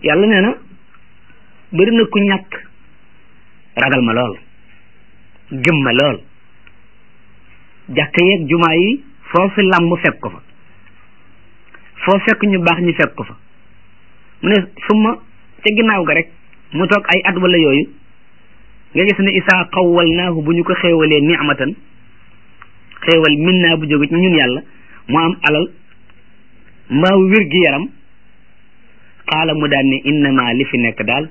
yàlla nee na bëri na ku ñàkk ragal ma lool gëm ma lool jàkk yeeg jumaa yi foo fi làmb fekk ko fa foo fekk ñu baax ñu fekk ko fa mu ne suma ca ginnaaw ga rek mu toog ay at wala yooyu nga gis ne isaa xawwal naahu bu ñu ko xéewalee ni'matan xéewal min naa bu jóge ci ñun yàlla mu am alal mbaa wér gi yaram xaala mu daan ne innama li fi nekk daal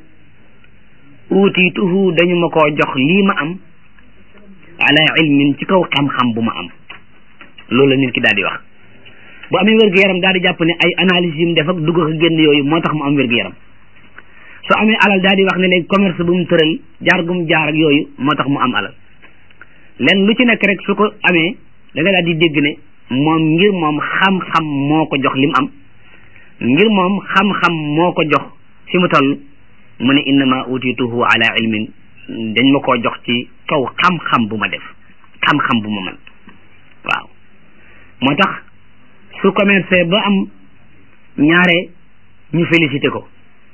uutiituhu dañu ma koo jox lii ma am ala ilmin ci kaw xam-xam bu ma am loolu la nit ki daal di wax bu amee wér gu yaram daal di jàpp ne ay analyse yi mu def ak dugg ak génn yooyu moo tax mu am wér gu yaram su amee alal daal di wax ne léegi commerce bu mu tëral jaar gu mu jaar ak yooyu moo tax mu am alal len lu ci nekk rek su ko amee da nga daal di dégg ne moom ngir moom xam-xam moo ko jox li mu am ngir moom xam-xam moo ko jox fi mu toll mu ne innama utituhu ala ilmin dañ ma koo jox ci kaw xam-xam bu ma def xam-xam bu ma mën waaw moo tax su commercé ba am ñaare ñu félicité ko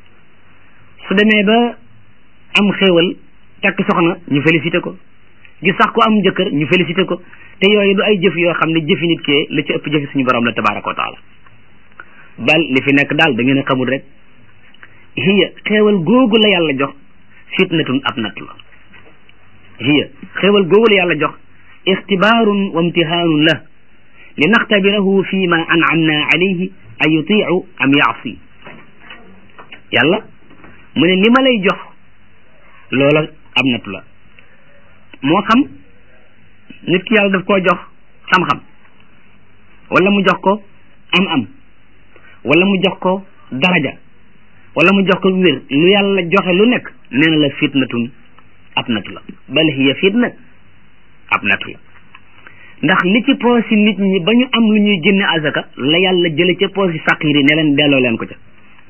su demee ba am xéewal takk soxna ñu félicité ko gis sax ku am jëkkër ñu félicité ko te yooyu du ay jëf yoo xam ne jëfi nit kee la ci ëpp jëfi suñu borom la tabaraka wa taala bal li fi nekk daal da ngeen a xamul rek hiya xéewal googu la yàlla jox fitnatun ab natt la hiya xéewal googu la yàlla jox ixtibaarun wa imtihaanun la li naxtabirahu fi ma an'amna alayhi a yutiu am yaasi yàlla mu ne li ma lay jox loola ab natt la moo xam nit ki yàlla daf koo jox xam-xam wala mu jox ko am-am wala mu jox ko daraja wala mu jox ko wér lu yàlla joxe lu nekk nee na la fitnatun ab natu la bal hiya fitna ab natu la ndax li ci poosi nit ñi ba ñu am lu ñuy génne azaka la yàlla jële ca poosi faqir yi ne leen delloo leen ko ca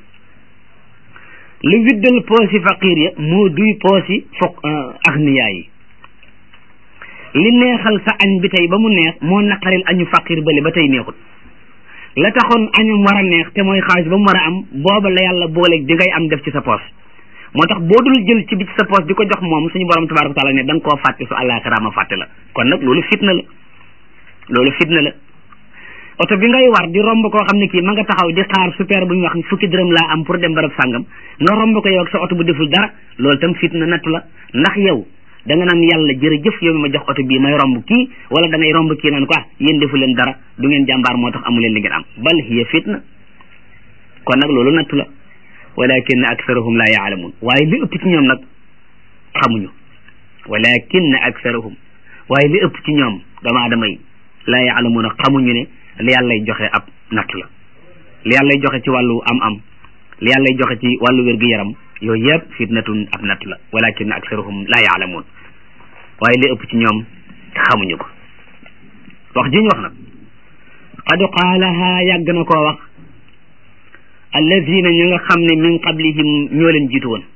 lu widdal poosi faqir ya moo duy poosi foq agniyaa yi li neexal sa añ bi tey ba mu neex moo naqaril añu faqir bale ba tey neexut la taxoon añum war a neex te mooy xaalis ba mu war a am booba la yàlla booleeg di ngay am def ci sa poos moo tax boo dul jël ci bi ci sa poos di ko jox moom suñu borom tabaraka taala ne da nga koo fàtte su àllaaxira ma fàtte la kon nag loolu fitna la loolu fitna la oto bi ngay war di romb koo xam ne kii ma nga taxaw di xaar super bu ñu wax fukki dërëm laa am pour dem barab sàngam nga romb ko yow ak sa oto bu deful dara loolu tam fitna nattu la ndax yow da nga naan yàlla jërëjëf yow mi ma jox oto bii may romb kii wala da ngay romb kii naan ko ah yéen defu leen dara du ngeen jàmbaar moo tax amu leen li ngeen am bal hiya fitna kon nag loolu nattu la walakin aktharuhum la yaalamun waaye li ëpp ci ñoom nag xamuñu walakin aktharuhum waaye li ëpp ci ñoom dama adama yi la yaalamun xamuñu ne li yàllay joxe ab nattu la li yàllay joxe ci wàllu am-am li yàllay joxe ci wàllu wér-gu-yaram yooyu yëpp fitnatun ab natt la walakin aksaruhum la yaalamuun waaye li ëpp ci ñoom xamuñu ko wax ji ñu wax nag qad qaalaha yàgg na koo wax alladina ñu nga xam ne min qablihim ñoo leen jiitu woon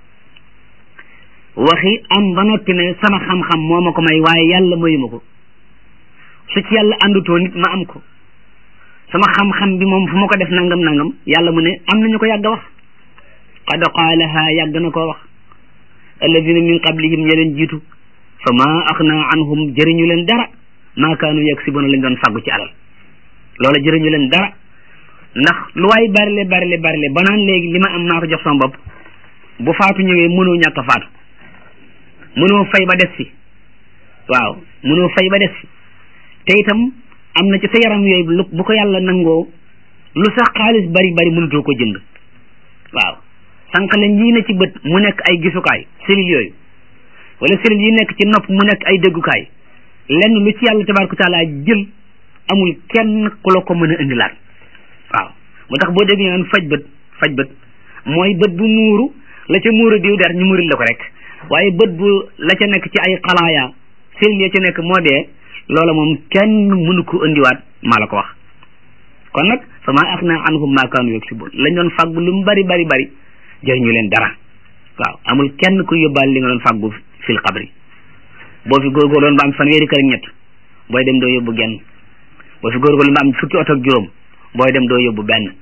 waxi am ba noppi ne sama xam-xam moo ma ko may waaye yàlla mayu ma ko su ci yàlla àndutoo nit ma am ko sama xam-xam bi moom fu ma ko def nangam nangam yàlla mu ne am nañu ko yàgg a wax qad qaalaha yàgg na koo wax alladina min qablihim ña leen jiitu fa ma axna anhum jëriñu leen dara maa kaanu yaksibuna lañ doon fàggu ci alal loola jëriñu leen dara ndax lu waay barile barile barile ba naan léegi li ma am maa ko jox sama bopp bu faatu ñëwee mënoo ñàkk a faatu mënoo fay ba des fi waaw mënoo fay ba des fi te itam am na ci sa yaram yooyu lu bu ko yàlla nangoo lu sax xaalis bari bari mënutoo ko jënd waaw sànq leen yii ne ci bët mu nekk ay gisukaay cellules yooyu wala cellules yi nekk ci nopp mu nekk ay déggukaay lenn lu ci yàlla tabaraka taala jël amul kenn ku la ko mën a indilaat waaw moo tax boo déggee naan faj bët faj bët mooy bët bu muuru la ca muuru diw der ñu muuril la ko rek waaye bët bu la ca nekk ci ay xalaaya cellules ya ca nekk moo dee loola moom kenn mënu ko indiwaat maa la ko wax kon nag fa maa axna anhum maa kaanu yaksibun lañ doon fàggu lu mu bari bari bari jëriñu leen dara waaw amul kenn ku yóbbaal li nga doon fàggu fil xabri boo fi góorgóorloon ba am fanweeri kër ak ñett booy dem doo yóbbu genn boo fi góorgóorloon ba am fukki oto ak juróom booy dem doo yóbbu benn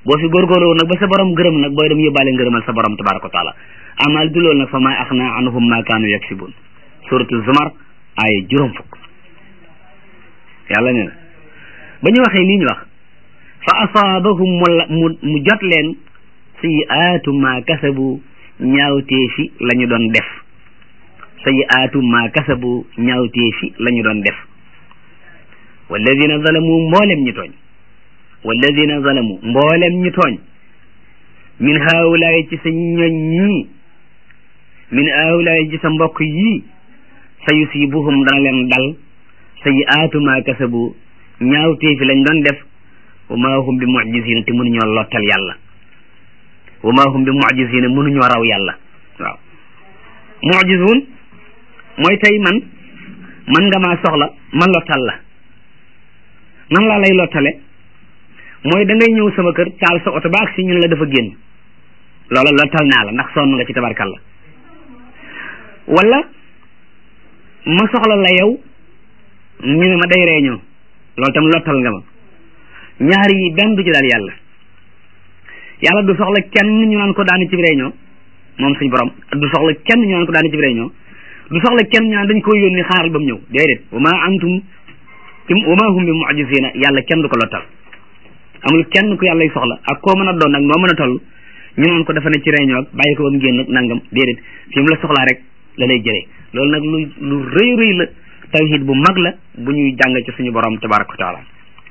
boo fi góorgóorlu nag ba sa borom gërëm nag booy dem yóbbaale ngërëmal sa borom tabaraka wa taala amal du loolu nag fa maa axna anhum ma kaanu yaksibun suratu zumar ay juróom fukk yàlla nee na ba ñu waxee lii ñu wax fa asaabahum mu mu jot leen sayiaatu ma kasabu ñaawtee fi la ñu doon def sayiaatu ma kasabu ñaawtee fi la ñu doon def walladina zalamu mboolem ñi tooñ walladina zalamu mboolem ñi tooñ min haawulaay ci sa ñoñ ñii min haawulaay ci sa mbokk yii sa yusibuhum dana leen dal sayiaatu ma kasabu ñaawtee fi lañ doon def wa ma hum bi mujisina te mënuñoo lottal yàlla wa ma hum bi mujisina mënuñoo raw yàlla waaw mujisun mooy tey man man nga maa soxla man lottal la nan laa lay lottale mooy da ngay ñëw sama kër taal sa oto ba ak si ñun la dafa génn loola lottal naa la ndax sonn nga ci tabarkalla wala ma soxla la yow ñu ne ma day réunion loolu tam lottal nga ma ñaar yi benn du ci daal yàlla yàlla du soxla kenn ñu naan ko daani ci réunion moom suñ borom du soxla kenn ñu naan ko daani ci réunion du soxla kenn ñu naan dañ ko yónni xaaral ba mu ñëw déedéet wa ma antum wa ma hum bi mu'jizina yàlla kenn du ko lottal amul kenn ku yàlla soxla ak koo mën a doon nag noo mën a toll ñu naan ko dafa ne ci réunion ak bàyyi ko ba mu génn ak nangam déedéet fi mu la soxlaa rek la lay jëlee loolu nag lu lu rëy rëy la tawhid bu mag la bu ñuy jàng ci suñu borom tabaraka wa taala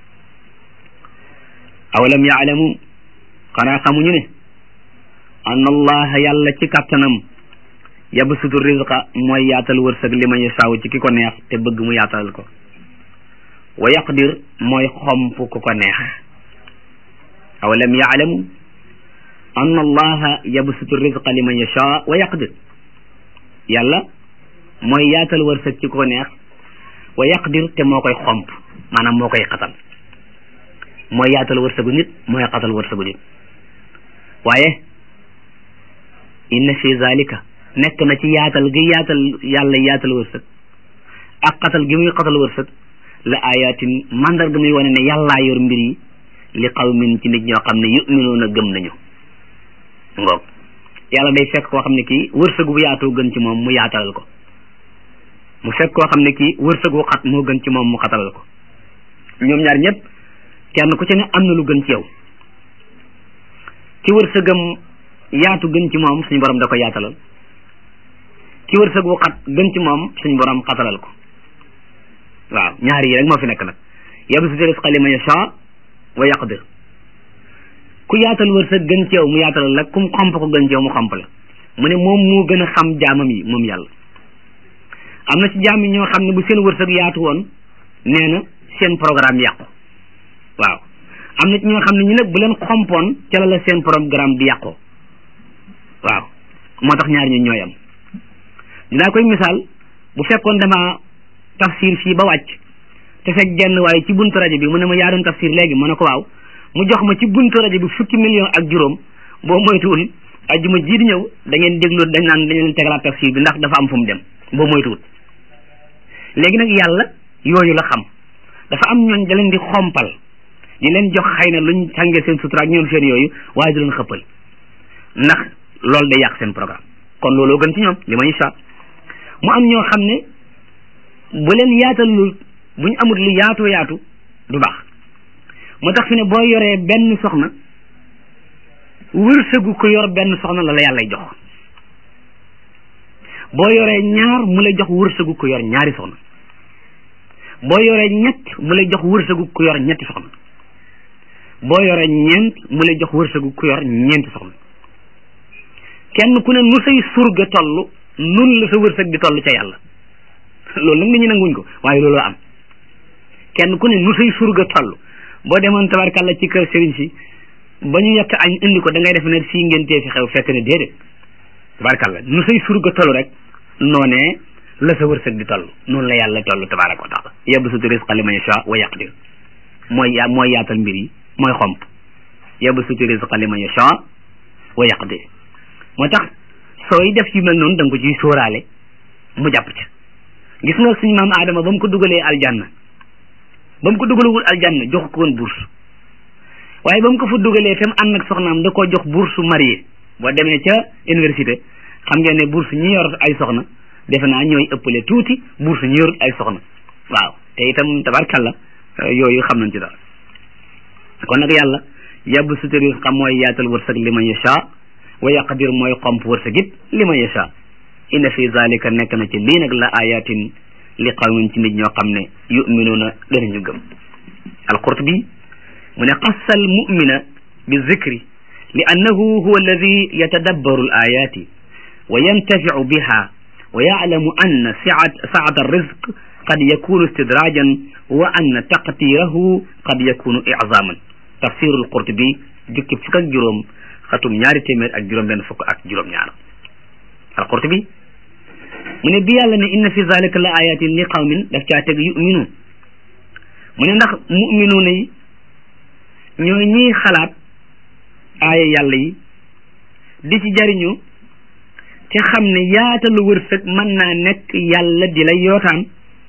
awalam yaalamu xanaa xamuñu ne anna allaha yàlla ci kàttanam yabsutu rizqa mooy yaatal wërsëg li ma yasaaw ci ki ko neex te bëgg mu yaatalal ko wa yaqdir mooy xomp ku ko neex awalam yaalamu anna allaha yabsutu rizqa li man yashaa wa yaqdir yàlla mooy yaatal wërsëg ci ku ko neex wa yaqdir te moo koy xomp maanaam moo koy xatal mooy yaatal wërsëgu nit mooy xatal wërsëgu nit waaye inna fi zalika nekk na ci yaatal gi yaatal yàlla yaatal wërsëg ak xatal gi muy xatal wërsëg la ayatin mandarga muy wane ne yàllaa yor mbir yi li qawmin ci nit ñoo xam ne yuminuuna gëm nañu ngoog yàlla day fekk koo xam ne kii wërsëgu bu yaatoo gën ci moom mu yaatalal ko mu fekk koo xam ne kii wërsëgu xat moo gën ci moom mu xatalal ko ñoom ñaar ñëpp kenn ku ci ne am na lu gën ci yow ci wërsëgam yaatu gën ci moom suñu borom da ko yaatalal ci wërsëgu xat gën ci moom suñu borom xatalal ko waaw ñaar yi rek moo fi nekk nag yabsutu rizqa liman yashaa wa yaqdir ku yaatal wërsëg gën ci yow mu yaatalal la kum xomp ko gën ci yow mu xomp la mu ne moom moo gën a xam jaamam yi moom yàlla am na ci jaam yi ñoo xam ne bu seen wërsëg yaatu woon nee na seen programme yàqu waaw am na ci ñoo xam ne ñu nag bu leen xompoon ca la la seen programme di yàqoo waaw moo tax ñaar ñu ñooy am dinaa koy misaal bu fekkoon dama tafsir fii ba wàcc te fekk genn waaye ci buntu rajo bi mu ne ma yaa doon tafsir léegi mu ne ko waaw mu jox ma ci buntu rajo bi fukki million ak juróom boo moytuwul ajjuma jii di ñëw da ngeen déglu dañ naan dañ leen tegalaat tafsir bi ndax dafa am fu mu dem boo moytuwul léegi nag yàlla yooyu la xam dafa am ñooñ da leen di xompal di leen jox xëy na luñ sàngee seen sutura ak ñoom seen yooyu waaye du leen xëppal ndax loolu day yàq seen programme kon looloo gën ci ñoom li ma incha mu am ñoo xam ne bu leen yaatalul bu ñu amul lu yaatoo yaatu du baax moo tax fi ne boo yoree benn soxna wërsëgu ko yor benn soxna la la yàllay jox boo yoree ñaar mu lay jox wërsëgu ko yor ñaari soxna boo yoree ñett mu lay jox wërsëgu ko yor ñetti soxna boo yoree ñeent mu lay jox wërsëgu ko yor ñeenti soxna kenn ku ne nu say surga toll nun la sa wërsëg di toll ca yàlla loolu nag nit ñi nanguñ ko waaye looloo am kenn ku ne nu say surga toll boo demoon tabarkàlla ci kër sëriñ si ba ñu yekk añ indi ko da ngay def ne fii ngeen tee fi xew fekk ne déedéet tabarkàlla nu say surga toll rek noonee la sa wërsëg di toll noonu la yàlla toll tabaraka wa taala yabsutu rizqa liman yasha wa yaqdir mooy ya mooy yaatal mbir yi mooy xomp yabsutu rizqa liman yasha wa yaqdir moo tax sooy def yu mel noonu da nga ko ciy sóoraale mu jàpp ca gis nga suñu maam Adama ba mu ko dugalee aljanna ba mu ko dugalewul aljanna jox ko woon bourse waaye ba mu ko fa dugalee tam ànd ak soxnaam da koo jox bourse marié boo demee ca université xam ngeen ne bourse ñi yor ay soxna defe naa ñooy ëppale tuuti bourse ñi yor ay soxna waaw te itam tabarkalla yooyu xam nañ ci dara kon nag yàlla yàbb sutari xam mooy yaatal wërsëg li man yasha wa yaqdir mooy xomp wërsëg it li man yasha inna fi zalika nekk na ci lii nag la ayatin li qawmin ci nit ñoo xam ne yuminuuna danañu gëm alqurtubi mu ne qassa al mumina bi zikri li annahu huwa alladi yatadabbaru al ayati wa yantaficu biha wa yaclamu anna siat saat alrizq qad yakunu istidrajan wa anna taqdirahu qad yakunu iczaman tafsiru alqurtubi jukki fukk ak juróom xatum ñaari téeméer ak juróom benn fukk ak juróom ñaar alqurtubi mu ne bi yàlla ne inna fi zalika la ayatin li qawmin daf caa teg yuminuun mu ne ndax muminuuna yi ñooy ñiy xalaat aaya yàlla yi di ci jariñu te xam ne yaatalu wërsëg mën naa nekk yàlla di lay yootaan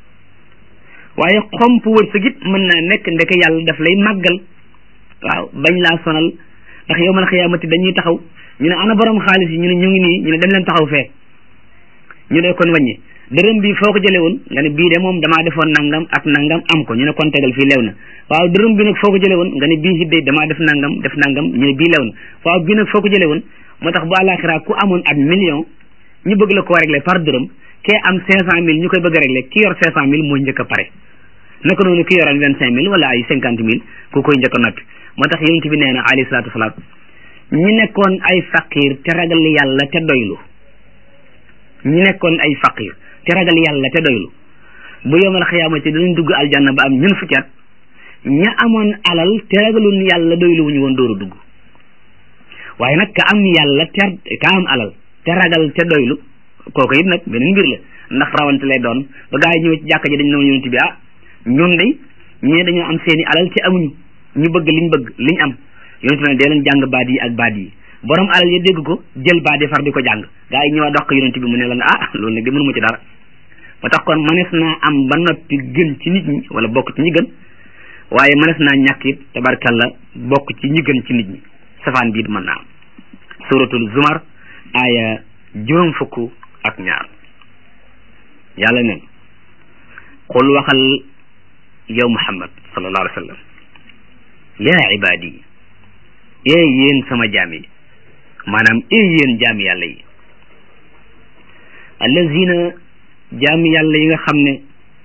waaye xomp wërsëg it mën naa nekk ndeke yàlla daf lay màggal waaw bañ laa sonal ndax yow mal xiyaamati dañuy taxaw ñu ne ana borom xaalis yi ñu ne ñu ngi nii ñu ne dem leen taxaw fee ñu ne kon wàññi dërëm bi foo ko jëlee woon nga ne bii de moom damaa defoon nangam ak nangam am ko ñu ne kon tegal fii lew na waaw dërëm bi nag foo ko jëlee woon nga ne bii it de damaa def nangam def nangam ñu ne bii lew na waaw bii nag foo ko jëlee woon moo tax bu àllaaxira ku amoon ab million ñu bëgg la koo régler par dërëm kee am cinq cent mille ñu koy bëgg a régler ki yor cinq cent mille mooy njëkk a pare naka noonu ki yoroon vingt cinq mille wala ay cinquante mille ku koy njëkk a noppi moo tax yonent bi nee na alayhi salaatu wasalaam ñi nekkoon ay faqir te ragal yàlla te doylu ñi nekkoon ay faqir te ragal yàlla te doylu bu yomal xiyaamati danañ dugg aljanna ba am ñun fukki at ña amoon alal te ragalun yàlla doylu wuñu woon dooru dugg waaye nag ka am yàlla te ka am alal te ragal te doylu kooku it nag beneen mbir la ndax rawante lay doon ba gaa yi ñëwee ci jàkka ji dañ ne yonent bi ah ñun de ñee dañoo am seeni alal te amuñu ñu bëgg liñ bëgg liñ am yonent bi ne dee leen jàng baat yi ak baat yi borom alal ya dégg ko jël baat yi far di ko jàng gaa yi ñëwaat dox ko yonent bi mu ne la nga ah loolu nag de mënuma ci dara ba tax kon mënees naa am ba noppi gën ci nit ñi wala bokk ci ñi gën waaye mënees naa ñàkk it tabarkalla bokk ci ñi gën ci nit ñi safaan bii mën naa am suratul zumar aaya juróom fukk ak ñaar yàlla neen qul waxal yow muhammad sallallahu alayhi wa sallam yaa ibaadi ee yéen sama jaam yi maanaam ee yéen jaam yàlla yi allazina jaam yàlla yi nga xam ne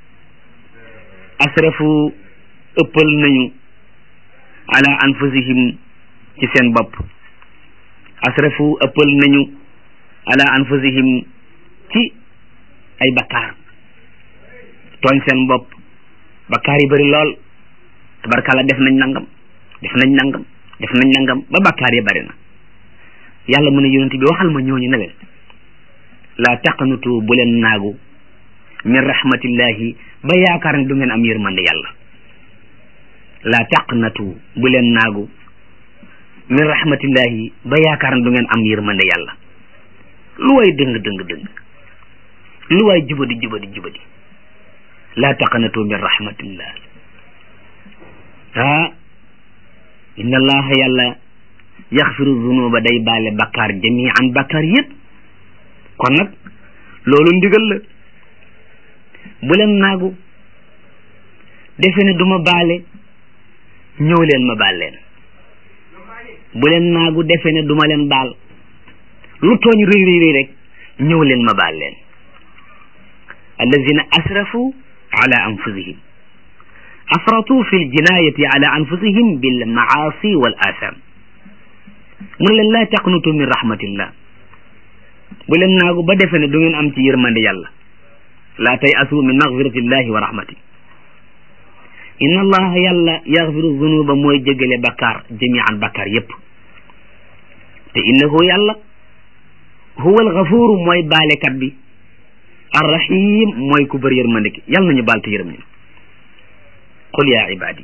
asrafu ëppal nañu ala anfusihim ci seen bopp asrafu ëppal nañu ala anfusihim ci ay bakkaar tooñ seen bopp bakkaar yi bëri lool tabarkalla def nañ nangam def nañ nangam def nañ nangam ba bakkaar yi bëri na yàlla mu ne yonent bi waxal ma ñooñu ne leen laa taqnutu bu leen naagu min rahmatillahi ba yaakaar ne du ngeen am yërmande yàlla laa taqnatu bu leen naagu min rahmatillahi ba yaakaar ne du ngeen am yërmande yàlla lu way dëng dëng dëng lu way jubadi jubadi jubadi laa taqnatu min rahmatillah ah inna allaha yàlla yaxfiru zunuba day baale bakkaar jamian bakkaar yëpp kon nag loolu ndigal la bu leen naagu defe ne du ma baale ñëw leen ma baal leen bu leen naagu defe ne du ma leen baal lu tooñ rëy rëy rëy rek ñëw leen ma baal leen allazina asrafu ala anfusihim afratu fi ljinayati ala anfusihim bil maasi wal asam mu ne leen laa taqnutu min rahmatillah bu leen naagu ba defe ne du ngeen am ci yërmande yàlla laa tay asu min magfiratillahi wa rahmati inna allaha yàlla yaxfiru zunuba mooy jégale bakkaar jamian bakkaar yépp te innahu yàlla huwa alxafuru mooy baalekat bi arrahim mooy ku bëri yërmande ki yàlla nañu baal te yërëm ñu qul ya ibadi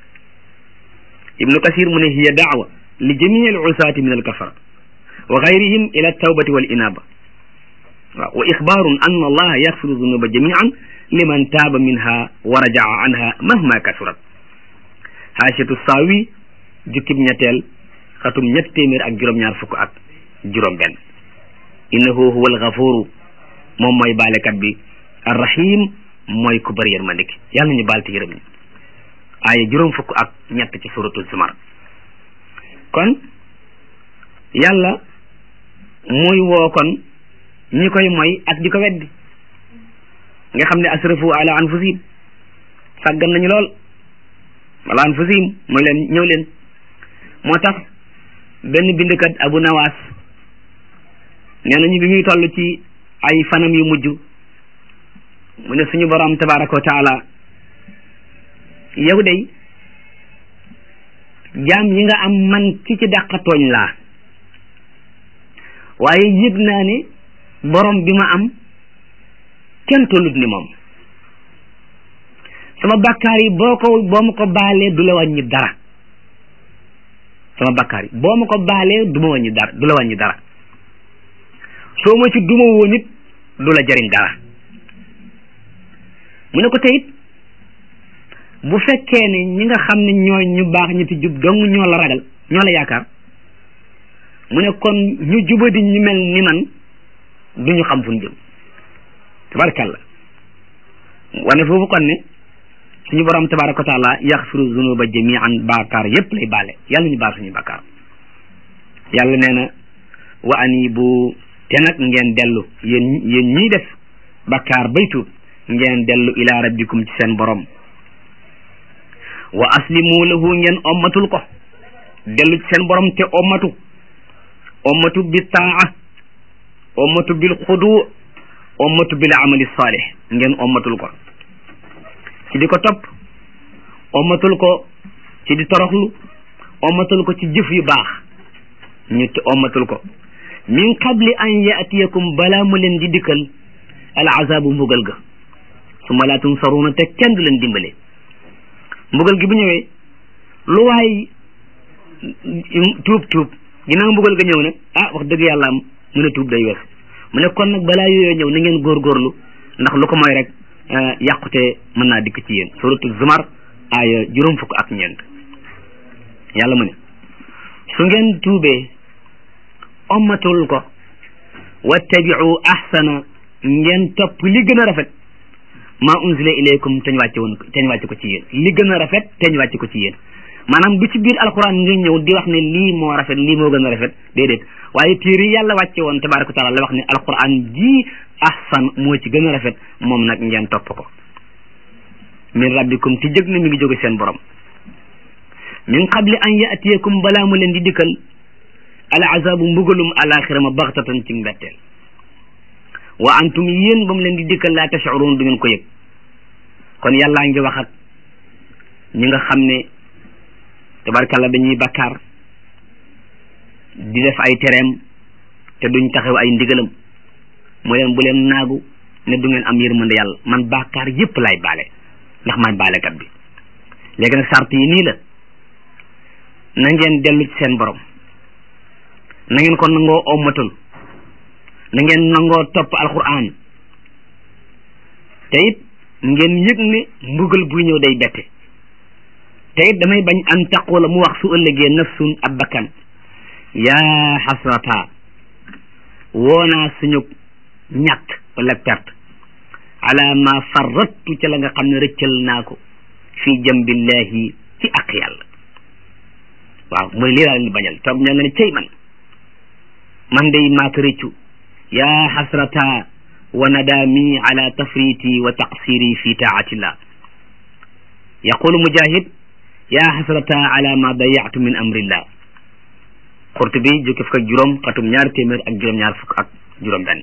ibnu kasir mu ne hiya daawa li jamii al usaati min alkafara wa gayrihim ila altawbati wal inaba waaw wa ixbaarun an allaha yaxfiru zunuba jamian liman taaba minha wa rajaa anha mahma kasurat haashatu saawi jukkib ñetteel xatum ñett téeméer ak juróom-ñaar fukk ak juróom benn innahu huwa alxafuru moom mooy baalekat bi arrahim mooy ku bëri yërmande ki yàlla nañu baal te yërëm ñi aaya juróom fukk ak ñett ci suratul zumar kon yàlla muy woo kon ñi koy moy ak di ko weddi nga xam ne asrafu ala anfusihim sàggan nañu lool wala anfusihim mooy leen ñëw leen moo tax benn bindkat abu nawaas nee nañu bi muy toll ci ay fanam yu mujj mu ne suñu borom tabaraka wa taala yow day jaam yi nga am man ki ci dàqa tooñ laa waaye yëg naa ne borom bi ma am kenn tollut ni moom sama bakkaar yi boo ko boo ma ko baalee du la wàññi dara sama bakkaar yi boo ma ko baalee du ma wàññi dara du la wàññi dara soo ma ci duma woon it du la jariñ dara mu ne ko teyit bu fekkee ne ñi nga xam ne ñooy ñu baax ñi ti jub dong ñoo la ragal ñoo la yaakaar mu ne kon ñu jubadi ñu mel ni man du ñu xam fu ñu jëm tabarakàllah wane foofu kon ne suñu borom tabaraka wa taala yaxfiru zunuba jamian baakaar yépp lay baale yàlla ñu baal suñu bakkaar yàlla nee na wa anibu te nag ngeen dellu yéen yéen ñiy def bakkaar bay tuub ngeen dellu ila rabbikum ci seen borom wa aslimu lahu ngeen ommatul ko dellu ci seen borom te ommatu ommatu bi taa ommatu bil xudu ommatu bil amali salih ngeen ommatul ko ci di ko topp ommatul ko ci di toroxlu ommatul ko ci jëf yu baax ñu te ommatul ko min qabli an yaatiyakum balaa mu leen di dikkal al azabu mbugal ga suma laa tunsaruuna te kenn du leen dimbale mbugal gi bu ñëwee lu waay tuub tuub ginnaaw mbugal ga ñëw nag ah wax dëgg yàlla am mu ne tuub day wees mu ne kon nag balaa yooyoo ñëw na ngeen góorgóorlu ndax lu ko mooy rek yàqute mën naa dikk ci yéen suratul zumar aaya juróom fukk ak ñeent yàlla mu ne su ngeen tuubee ommatul ko wattabiu ahsana ngeen topp li gën a rafet maa unzila ilaykum teñ wàcce woon teñ wàcce ko ci yéen li gën a rafet teñ wàcce ko ci yéen maanaam du ci biir alquran nga ñëw di wax ne lii moo rafet lii moo gën a rafet déedéet waaye téere yi yàlla wàcce woon tabaraka taala la wax ne alquran ji ahsan moo ci gën a rafet moom nag ngeen topp ko min rabbikum ti jëg na mi ngi jóge seen borom min qabli an yaatiyakum balaa mu leen di dikkal al azabu mbugalum alaxira ma baxtatan ci mbetteel wa antum yéen ba mu leen di dikkal laa tashurun du ngeen ko yëg kon yàllaa ngi wax ak ñi nga xam ne tabarkalla dañuy bakkaar di def ay tereem te duñ taxaw ay ndigalam mu leen bu leen naagu ne du ngeen am yërmande yàlla man bakkaar yépp lay baale ndax maay baalekat bi léegi nag sart yi nii la na ngeen dellu ci seen borom na ngeen ko nangoo ommatul na ngeen nangoo topp alquran te it ngeen yëg ne mbugal buy ñëw day bette te it damay bañ an taqula mu wax su ëllëgee nafsun ab bakkan yaa xasrata woonaa suñu ñàkk wala perte ala ma farrattu ca la nga xam ne rëccal naa ko fii jambillahi ci ak yàlla waaw mooy lii laa leen di bañal toog ña nga ne cey man man day maa ko rëccu yaa xasrata wa nadaami ala tafriti wa taqsiri fi taatillah yaqulu mujahid yaa xasrata ala ma dayatu min amrillah Qurtubi jukki fukk ak juróom xatum ñaar téeméer ak juróom-ñaar fukk ak juróom benn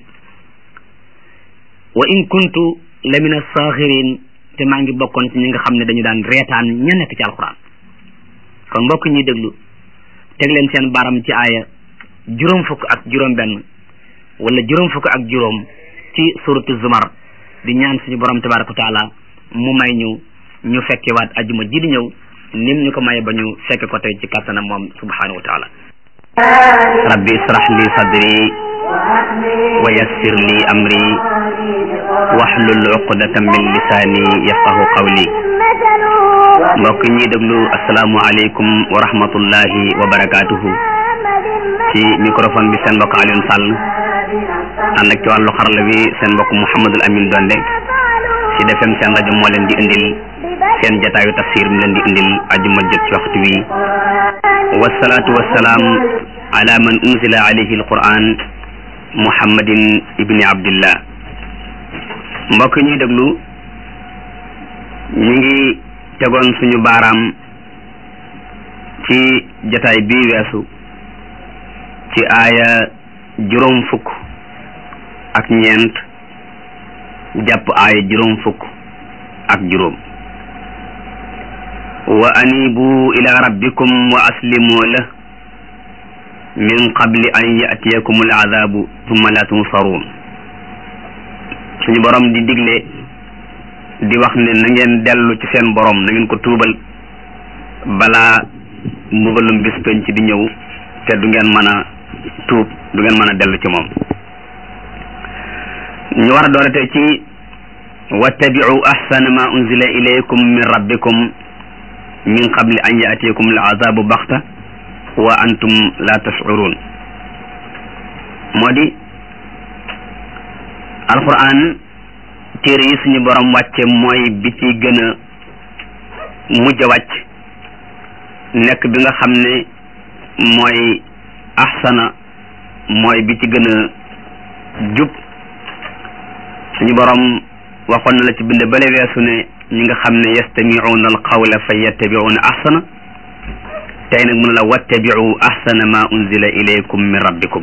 wa in kuntu la min asaaxirin te maa ngi bokkoon ci ñi nga xam ne dañu daan reetaan ña nekk ci alquran kon mbokk ñuy déglu teg leen seen baram ci aaya juróom fukk ak juróom benn wala juróom fukk ak juróom ci suratu zumar di ñaan suñu borom tabaraka wa taala mu may ñu ñu fekke waat ajuma ji di ñëw nim ñu ko maye ba ñu fekke ko tey ci kàttanam moom subhanahu wa taala rabbi israh li sadri wa yassir li amri wahlul uqdatan min lisani yafqahu qawli mbokk ñi déglu asalaamu aleykum wa rahmatullahi wa barakatuhu ci microphone bi seen mbokk Alioune Sall ànd ak ci wàllu xarala bi seen mbokk Mouhamadul Amin Donde ci defem seen rajo moo leen di indil seen jataayu tafsir mi leen di indil ajuma jot ci waxtu wi wasalaatu wasalaam ala man unzila alayhi alquran muhammadin ibni abdillah mbokk ñuy déglu ñu ngi tegoon suñu baaraam ci jataay bii weesu ci aaya juróom fukk ak ñeent jàpp aaya juróom fukk ak juróom wa anibu ila rabbikum wa aslimu la min qabli an yatiyakum aladabu thumma la tunsaruun suñu borom di digle di wax ne na ngeen dellu ci seen borom na ngeen ko tuubal balaa mbugalum bis penc di ñëw te du ngeen mën a tuub du ngeen mën a dellu ci moom ñu war a doorate ci wattabi'u ahsana ma unzila ilaykum min rabbikum min qabli an yatiyakum al'azabu baxta wa antum la tash'urun moo di alquran téere yi suñu borom wàcce mooy bi ci gën a mujj a wàcc nekk bi nga xam ne mooy ahsana mooy bi ci gën a jub suñu borom waxoon na la ci bind bale weesu ne ñi nga xam ne yastamicuuna alqawla fa yattabicuuna ahsana tey nag mun la wattabicu ahsana ma unzila ilaykum min rabbikum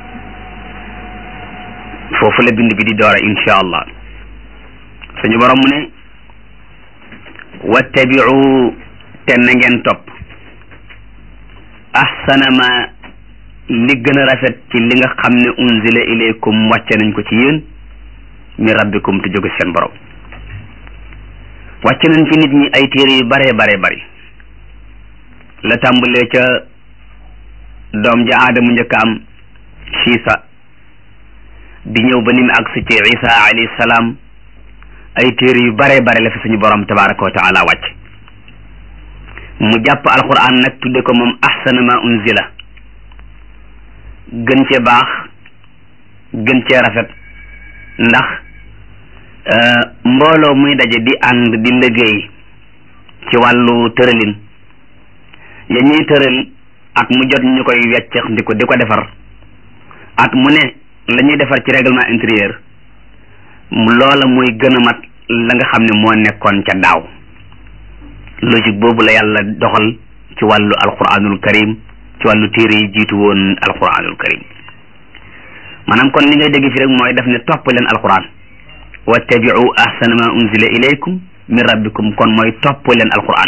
foofu la bind bi di doora insha allah suñu borom mu ne wattabicu te na ngeen topp ahsana ma li gën a rafet ci li nga xam ne unzila ilaykum wàcce nañ ko ci yéen min rabbikum te jóge seen borom wàcce nañ ci nit ñi ay téere yu bare bare bari la tàmbalee ca doom ja aadamu njëkk am siisa di ñëw ba ni mu agsi ci isa alayhi salaam ay téere yu bare bare la fi suñu borom tabaraka wa taala wàcc mu jàpp alquran nag tudde ko moom ahsana ma unzila gën cee baax gën cee rafet ndax mbooloo muy daje di ànd di liggéey ci wàllu tëralin ya ñuy tëral at mu jot ñu koy weccex di ko di ko defar at mu ne la ñuy defar ci règlement intérieur loola muy gën a mat la nga xam ne moo nekkoon ca daaw logique boobu la yàlla doxal ci wàllu alquranul karim ci wàllu téere yi jiitu woon alquranul karim maanaam kon li ngay dégg fi rek mooy daf ne topp leen alquran wattabi'u ahsana ma unzila ilaykum min rabbikum kon mooy topp leen alquran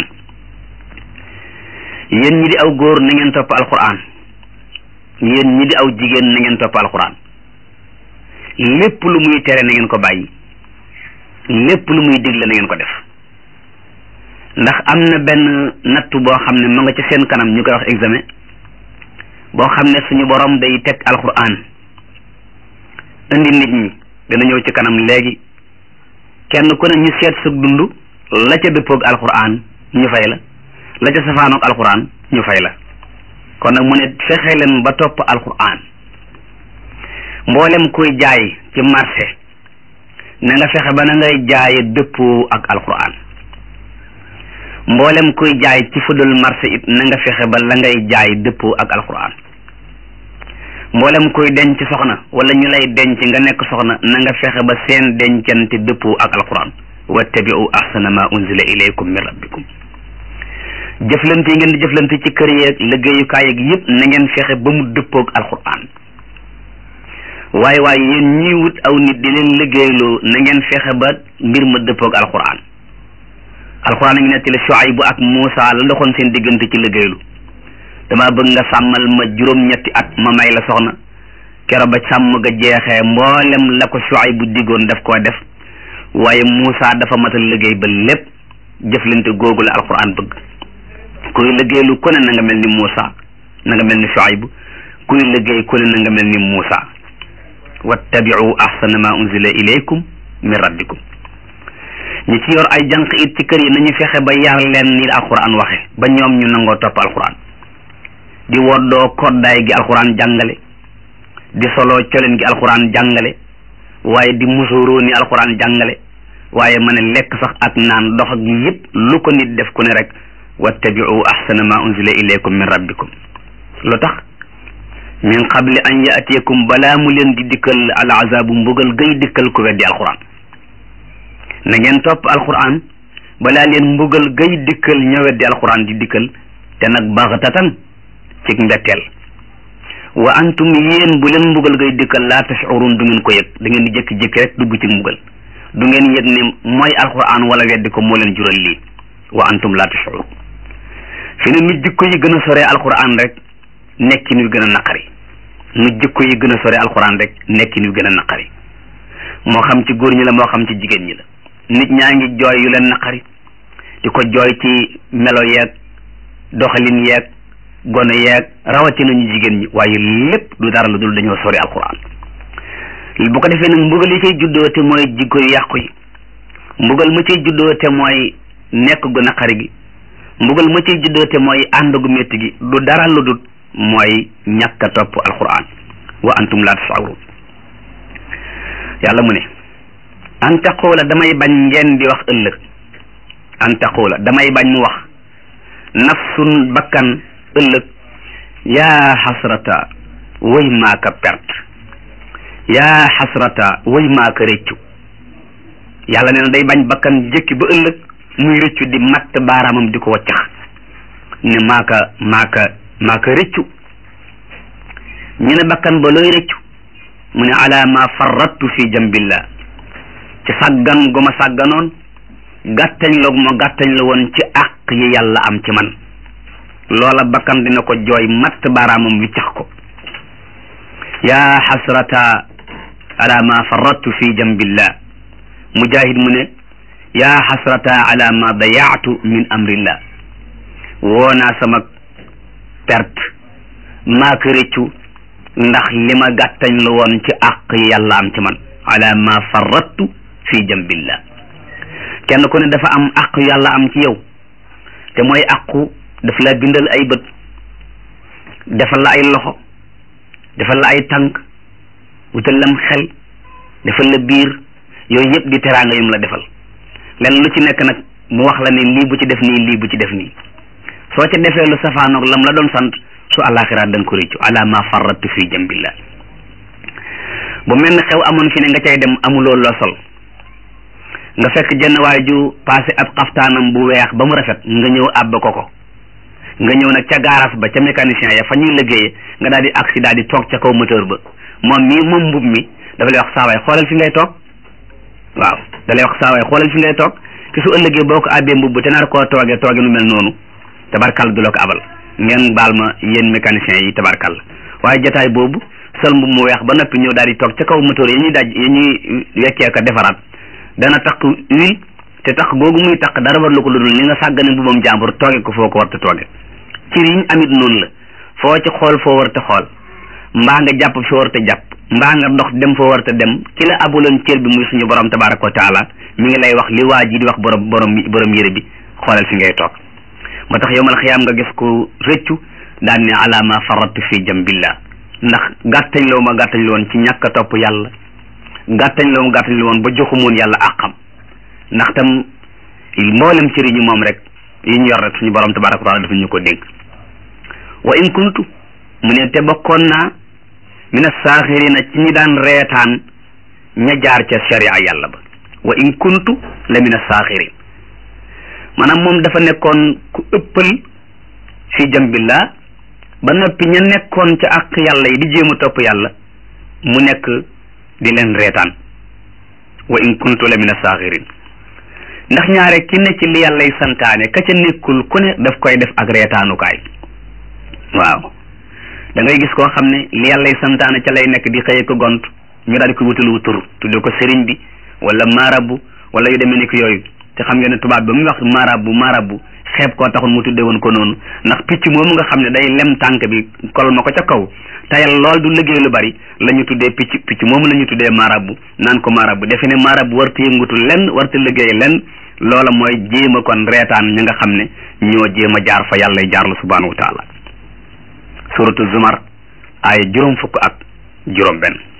yéen ñi di aw góor na ngeen topp alquran yéen ñi di aw jigéen na ngeen topp alquran lépp lu muy tere na ngeen ko bàyyi lépp lu muy digle na ngeen ko def ndax am na benn nattu boo xam ne ma nga ci seen kanam ñu koy wax examen boo xam ne suñu borom day teg alquran indi nit ñi dana ñëw ci kanam léegi kenn ku ne ñu seet sa dund la ca dëppoog alquran ñu fay la la ca safaanoog alquran ñu fay la kon nag mu ne fexe leen ba topp alquran mboolem kuy jaay ci marché na nga fexe ba na ngay jaaye dëppoo ak alquran mboolem kuy jaay ci fudul marché it na nga fexe ba la ngay jaay dëppoo ak alquran mboolem kuy denc soxna wala ñu lay denc nga nekk soxna na nga fexe ba seen dencante dëppoo ak alquran wattabi'u ahsana ma unzila ilaykum min rabbikum jëflante yi ngeen di jëflante ci kër yeeg liggéeyukaay yeeg yëpp na ngeen fexe ba mu dëppoog alquran waaye waaye yéen ñiy wut aw nit di leen liggéeyloo na ngeen fexe ba mbir ma dëppoog alquran alquran a ngi nettali Shuaybu ak Muusa la ndoxoon seen diggante ci liggéeylu dama bëgg nga sàmmal ma juróom-ñetti at ma may la soxna kero ba sàmm ga jeexee mboolem la ko Shuaybu diggoon daf koo def waaye Muusa dafa matal liggéey ba lépp jëflante googu la alquran bëgg kuy liggéeylu ku ne na nga mel ni Muusa na nga mel ni Shuaybu kuy liggéey ku ne na nga mel ni Muusa wattabiu ahsana ma unzila ilaykum min rabbikum ñi ci yor ay jànq it ci kër yi nañu fexe ba yar leen ni alquran waxe ba ñoom ñu nangoo topp alquran di woddoo koddaay gi alquran jàngale di solo colen gi alquran jàngale waaye di musuroo ni alquran jàngale waaye ma ne lekk sax ak naan dox ak yëpp lu ko nit def ku ne rek wattabiu ahsana ma unzila ilaykum min rabbikum lu tax min qabli an yaatiyakum balaa mu leen di dikkal al azabu mbugal gay dikkal ku weddi alquran na ngeen topp alquran balaa leen mbugal gay dikkal ña weddi alquran di dikkal te nag baxtatan ci mbetteel wa antum yéen bu leen mbugal gay dikkal laa tashurun du ngeen ko yëg da ngeen di jékki-jékki rek dugg ci mbugal du ngeen yëg ne mooy alquran wala weddi ko moo leen jural lii wa antum laa tashurun fi ne nu jikko yi gën a sore alquran rek nekkin wi gën a naqari nu jikko yi gën a sore alquran rek nekkin wi gën a naqari moo xam ci góor ñi la moo xam ci jigéen ñi la nit ñaa ngi jooy yu leen naqari di ko jooy ci melo yeeg doxalin yeeg gone yeeg rawatina ñu jigéen ñi waaye lépp du dara lu dul dañoo sori alquran bu ko defee nag mbugal yi cay juddoo te mooy jikko yu yàqu yi mbugal ma cay juddoo te mooy nekk gu naqari gi mbugal ma cay juddoo te mooy ànd gu métti gi du dara lu dul mooy ñàkk a topp alquran wa antum laa tasawrun yàlla mu ne an taqula damay bañ ngeen di wax ëllëg an taqula damay bañ mu wax nafsun bakkan ëllëg yaa xasrata way maaka perte yaa xasrata way maaka réccu yàlla nee na day bañ bakkan jëkki ba ëllëg muy réccu di matt baaraamam di ko waccax ne maaka maaka maaka réccu ñu ne bakkan ba looy réccu mu ne ala ma farrattu fi jambillah ci sàggan gu ma sàgganoon gàttañ la gu ma gàttañ la woon ci àq yi yàlla am ci man loola bakkan dina ko jooy matt baaraamam wi cax ko yaa xasrata ala ma farrattu fi jambillah mujahid mu ne yaa xasrata ala ma dayaatu min amrillah woonaa sama perte maa ko réccu ndax li ma gàttañ la woon ci àq yi yàlla am ci man ala ma farrattu fi jambillah kenn ku ne dafa am àq yàlla am ci yow te mooy àqu daf la bindal ay bët defal la ay loxo defal la ay tànk wutal lam xel defal la biir yooyu yëpp di teraanga yum la defal lenn lu ci nekk nag mu wax la ne lii bu ci def nii lii bu ci def nii soo ca defee lu safaanoog lam la doon sant su àllaaxira da nga ko réccu ala ma farrattu fi jambillah bu mel ne xew amoon fi ne nga cay dem amuloo loo sol nga fekk jenn waay ju passé ab xaftaanam bu weex ba mu rafet nga ñëw àbb ko ko nga ñëw nag ca gaaraas ba ca mécanicien ya fa ñuy liggéeyee nga daal di agsi daal di toog ca kaw moteur ba moom mii moom mbub mi dafa lay wax saawaay xoolal fi ngay toog waaw da lay wax saawaay xoolal fi ngay toog ki su ëllëgee boo ko àbbee mbubb te nar koo toogee tooge nu mel noonu tabarkal du la ko abal ngeen baal ma yéen mécaniciens yi tabarkal waaye jataay boobu sol mbub mu weex ba noppi ñëw daal di toog ca kaw moteur yi ñuy daj yi ñuy weccee ko defaraat dana takk huile te takk googu muy takk dara war lu ko ludul ni nga sàggane mbubam jàmbur tooge ko foo ko war te tooge ci riñ amit noonu la foo ci xool foo war te xool mbaa nga jàpp foo war te jàpp mbaa nga dox dem foo war te dem ki la abuloon cër bi muy suñu borom tabaraka wa taala mi ngi lay wax li waa ji di wax borom borom borom yére bi xoolal fi ngay toog moo tax yowmal xiyaam nga gis ko rëccu daan ne ala ma faratu fi jambillah ndax gàttañ loo ma gàttañ la woon ci ñàkk a topp yàlla gàttañ loo ma gàttañ la woon ba joxumoon yàlla àqam ndax tam mboolem cëri ñu moom rek yi ñu yor rek suñu borom tabaraka wa taala dafa ñu ko dénk wa in kuntu mu ne te bokkoon naa mina saaxirina ci ñi daan reetaan ña jaar ca sharia yàlla ba wa in kuntu la mina saaxirin maanaam moom dafa nekkoon ku ëppal fi jambillah ba noppi ña nekkoon ca ak yàlla yi di jéem a topp yàlla mu nekk di leen reetaan wa in kuntu la mina saaxirin ndax ñaare ki ne ci li yàllay santaane ka ca nekkul ku ne daf koy def ak reetaanukaay waaw da ngay gis koo xam ne li yàllay santaane ca lay nekk di xëye ko gont ñu daal di ko wutalu tur tudde ko sëriñ bi wala marabu wala yu demee ni ko yooyu te xam ngeen ne tubaab ba muy wax marabu marabu xeeb koo taxul mu tuddee woon ko noonu ndax picc moomu nga xam ne day lem tànk bi kol ma ko ca kaw tayal lool du liggéey lu bari la ñu tuddee picc picc moomu la ñu tuddee marabu naan ko marabu defe ne marabu warta yëngutu lenn warta liggéey lenn loola mooy jéem a kon reetaan ñi nga xam ne ñoo jéem a jaar fa yàlla jaarlu subhanahu wa taala suratu zumar ay juróom fukk ak juróom benn